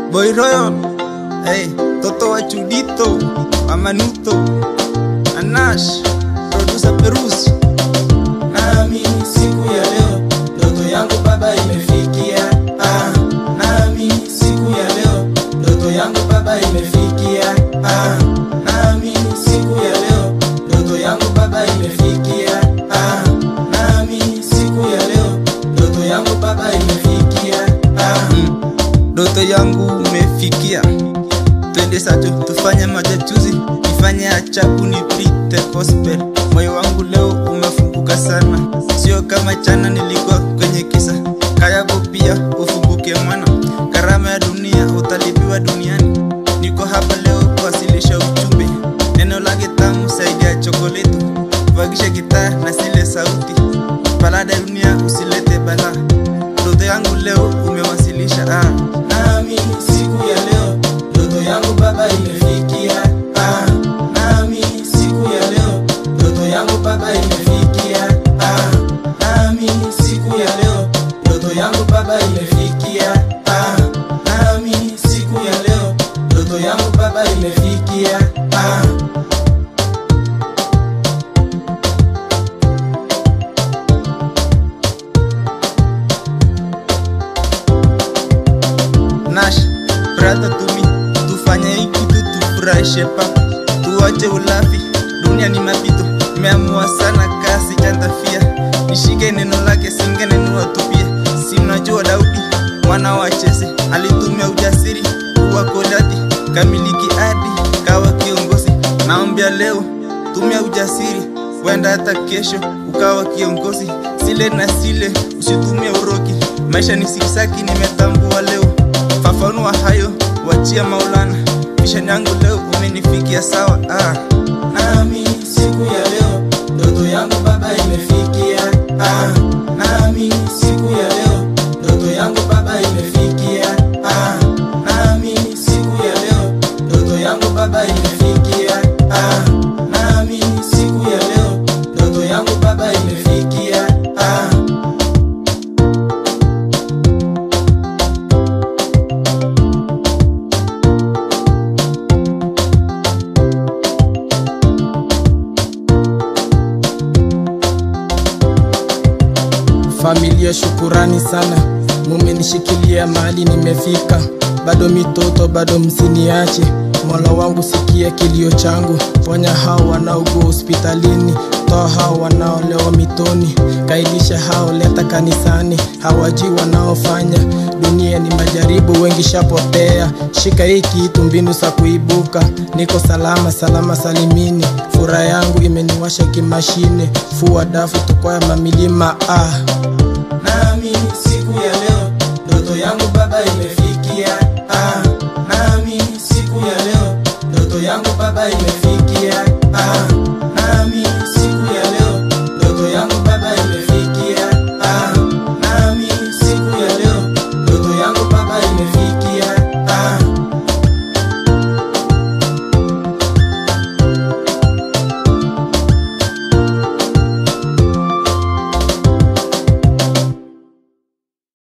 Boy Royal, hey, Toto wa Chudito, Amanuto, Anash, producer Perus. nami siku ya leo ndoto yangu baba imefikia ah, nami siku ya leo ndoto yangu baba imefikia ah, nami siku ya leo ndoto yangu baba imefikia ah, nami siku ya leo ndoto yangu baba imefikia ah, Ndoto yangu umefikia, twende sacho tufanye majachuzi, nifanye achabu nipite gospel. Moyo wangu leo umefunguka sana, sio kama jana nilikuwa kwenye kisa. Kayabu pia ufunguke mwana, karama ya dunia utalipiwa duniani. Niko hapa leo kuwasilisha ujumbe, neno lake tamu zaidi ya chokoleti. Vakisha gitaa na zile sauti, balada ya dunia usilete balaa. Ndoto yangu leo umewasilisha ah. nami siku ya leo ndoto yangu baba imefikia ah, nami siku ya leo ndoto yangu baba imefikia ah, nami siku ya leo ndoto yangu baba imefikia ah, nami siku ya leo ndoto yangu baba imefikia ah. Nash, brother to me, tufanye hii kitu tufurahishe papa, tuache ulafi, dunia ni mapito, nimeamua sana kasi jantafia, nishike neno lake singe neno watupie, si mnajua Daudi mwana wa Chese alitumia ujasiri kuwa Goliathi, kamiliki hadi kawa kiongozi. Naombea leo tumia ujasiri, wenda hata kesho ukawa kiongozi. Sile na sile, usitumie uroki, maisha ni siksaki, nimetambua leo fafanua hayo, wachia Maulana. Mishani yangu leo umenifikia sawa ah. nami siku ya leo ndoto yangu baba imefikia ah, nami siku ya leo ndoto yangu baba imefikia ah, nami siku ya leo ndoto yangu baba imefikia ah, nami siku ya leo ndoto yangu baba imefikia ah. Familia, shukurani sana, mumenishikilia mahali nimefika. Bado mitoto, bado msiniache. Mola wangu, sikia kilio changu, ponya hao wanaougua hospitalini, toa hao wanaolewa mitoni, kailisha hao leta kanisani, hawajui wanaofanya. Dunia ni majaribu, wengi shapotea. Shika hii kitu, mbinu za kuibuka. Niko salama salama salimini, furaha yangu imeniwasha kimashine. Fua dafu tukwaya mamilima ah. nami siku ya leo ndoto yangu baba